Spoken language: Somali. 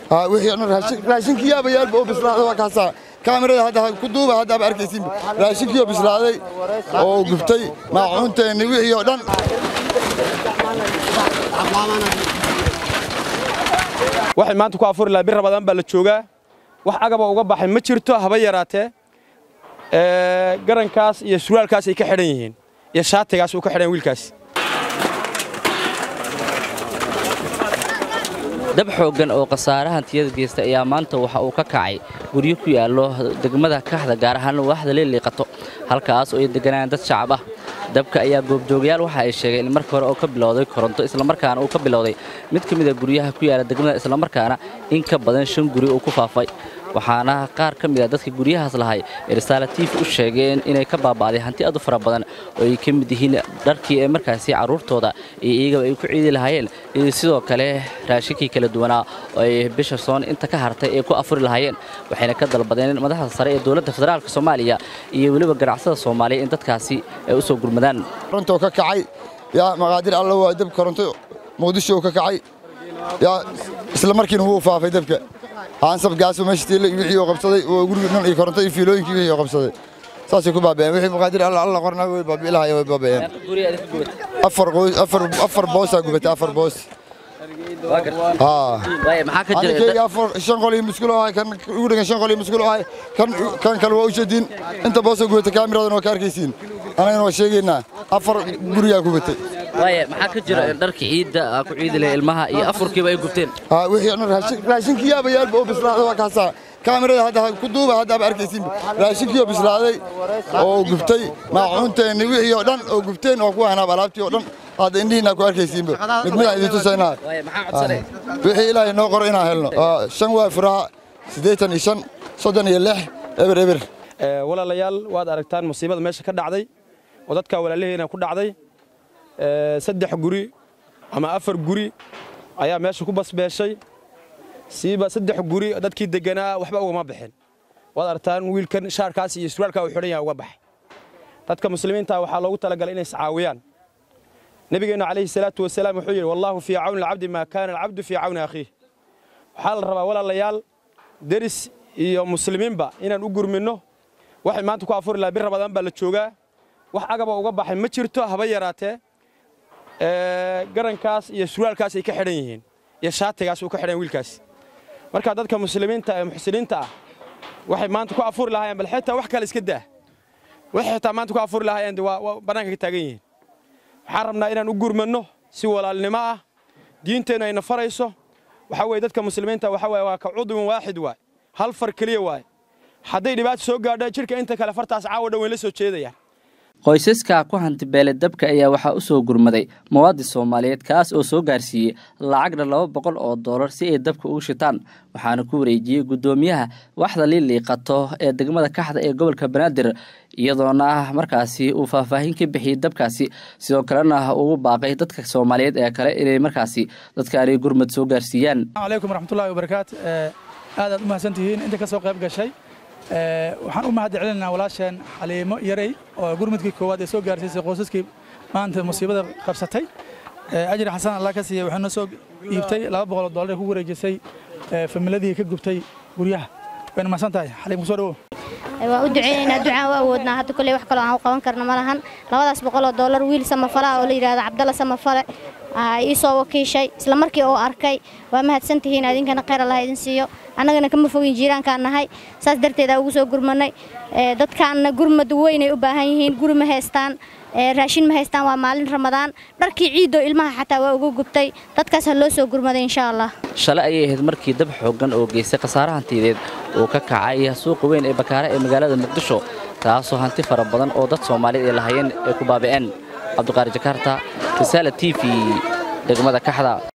haa wixii dhan raashin raashinkii yaabayaalba oo bislaaday waa kaasaa kaamirada hadda ku duuba haddaaba arkaysiin raashinkii oo bislaaday oo gubtay maacuunteenni wixii oo dhan waxay maanta ku afuri lahaa bir rabadaan baa la joogaa wax agaba uga baxay ma jirto haba yaraatee garankaas iyo surwaalkaas ay ka xidhan yihiin iyo shaatigaas uu ka xidhan wiilkaas dab xooggan oo khasaare hantiyada geysta ayaa maanta waxa uu ka kacay guryo ku yaallo degmada kaxda gaar ahaan waaxda leeliiqato halkaas oo ay deganayaan dad shacab ah dabka ayaa goobjoogayaal waxa ay sheegeen in markii hore oo ka bilowday koronto islamarkaana uu ka bilowday mid ka mid a guryaha ku yaala degmada islamarkaana in ka badan shan guri uu ku faafay waxaana qaar ka mid a dadka guryahaas lahay ee risaala tiifi u sheegeen inay ka baaba'day hanti aad u fara badan oo ay ka mid yihiin dharkii ee markaasi carruurtooda iyo iyagaba ay ku ciidi lahaayeen iyo sidoo kale raashinkii kala duwanaa oo ay bisha soon inta ka hartay ay ku afuri lahaayeen waxayna ka dalbadeen madaxda sare ee dowladda federaalk soomaaliya iyo weliba ganacsada soomaaliya in dadkaasi ay u soo gurmadaan korontoo ka kacay yaa maqaadir alla waa dab koronto muqdisho ka kacay yaa isla markiina wuu faafay dabka haansab gaaso meesha tiilay wixii oo qabsaday oo guriga dhan iyo koronto iyo fiilooyinkii wixii oo qabsaday saasay ku baaba'een wixii maqaadir alla alla qornaa way baabi'i lahaayeen way baaba'een afar qoys afar afar boosaa gubatay afar boos haa maxaa ka jira anikayga afar shan qol iyo muskulo ahay kan ugu dhegan shan qol iyo muskulo ahay kan kan kale waa u shadiin inta boosoo gubatay kaamiradan waa ka arkaysiin anagana waa sheegaynaa afar gurigaa gubatay waaye maxaa ka jira in dharka ciidda aa ku ciidi lahay ilmaha iyo afurkiiba ay gubteen haa wixii dhan raashin raashinkii yaabayaalba oo bislaaday waa kaasaa kaamirada hadda ku duuba haddaaba arkaysiin raashinkii oo bislaaday oo gubtay maacuunteenni wixii oo dhan oo gubteen oo ku hanaab alaabtii oo dhan hadda indhihiinaa ku arkaysiinba mid midaan idin tusaynaa waaye maxaa codsanay wixii ilaahay noo qoro inaan helno Waa shan waa furaha siddeetan iyo shan soddon iyo lix eber eber walaalayaal waad aragtaan musiibada meesha ka dhacday oo dadka walaalaheena ku dhacday saddex guri ama afar guri ayaa meesha ku basbeeshay siiba saddex guri dadkii deganaa waxba ugama bixin waad aragtaan wiilkan shaarkaas iyo surwaalkaa uu xidhan yahay uga baxay dadka muslimiinta waxaa loogu talagalay inay iscaawiyaan nabigeenna calayhi salaatu wasalaam wuxuu yidhi wallaahu fii cawni alcabdi maa kaana alcabdu fii cawni akhiih waxaa la rabaa walaalayaal deris iyo muslimiinba inaan u gurminno waxay maanta ku afuri lahaa bir rabadaan baa la joogaa wax agaba uga baxay ma jirto haba yaraatee garankaas iyo surwaalkaas ay ka xidhan yihiin iyo shaatigaas uu ka xidhan wiilkaas marka dadka muslimiinta ee muxsiniinta ah waxay maanta ku afuri lahaayeen bal xitaa wax kale iska daa waxay xitaa maanta ku afuri lahaayeen waa bannaanka ka taagan yihiin waxaan rabnaa inaan u gurmanno si walaalnimo ah diinteennu ayna farayso waxaa weeye dadka muslimiinta waxa waye waa ka cudwin waaxid waay hal far keliya waay hadday dhibaato soo gaadho jidhka inta kale fartaas caawa dhan weyn la soo jeedayaan qoysaska ku hantibeele dabka ayaa waxaa u soo gurmaday muwaadin soomaaliyeed kaas oo soo gaarsiiyey lacagna laba boqol oo doolar si ay dabka ugu shitaan waxaana ku wareejiyey guddoomiyaha waxda liiliiqato ee degmada kaxda ee gobolka banaadir iyadoona markaasi uu faahfaahin ka bixiyey dabkaasi sidoo kalena ugu baaqay dadka soomaaliyeed ee kale inay markaasi dadkaani gurmad soo gaarsiiyaan calaykum waraxmatullahi wabarakaatu aadaad u mahadsantihiin inta ka soo qayb gashay waxaan u mahad celinaa walaasheen xaliimo yarey oo gurmudkii koowaad ee soo gaarsiisay qoysaskii maanta musiibada qabsatay ajri xasan allah ka siiyey waxay noo soo iibtay laba boqol oo dollar ee ku wareejisay familadii ka gubtay guryaha wayna mahadsan tahay xaliim kusoo dhawow waa u duceynaynaa ducaan u awoodnaa hadda kolley wax kaloo aan u qaban karno ma lahan labadaas boqol oo dollar wiil samafala oo la yidhahdo cabdalla samafale ii soo wakiishay isla markii oo arkay waa mahadsantihiin idinkana khayr allah idin siiyo annagana kama fogin jiiraankaan nahay saas darteeda ugu soo gurmanay dadkaanna gurmad weynay u baahan yihiin guri ma haystaan raashin ma haystaan waa maalin ramadaan dharkii ciidoo ilmaha xataa waa uga gubtay dadkaas ha loo soo gurmaday insha allah shalay ayay ahayd markii dab xooggan oo geystay khasaare hantiyadeed uu ka kacay suuqa weyn ee bakaare ee magaalada muqdisho taasoo hanti fara badan oo dad soomaaliyeed ay lahayeen ay ku baabi'een cabdiqaari jakaarta risaala t v degmada kaxda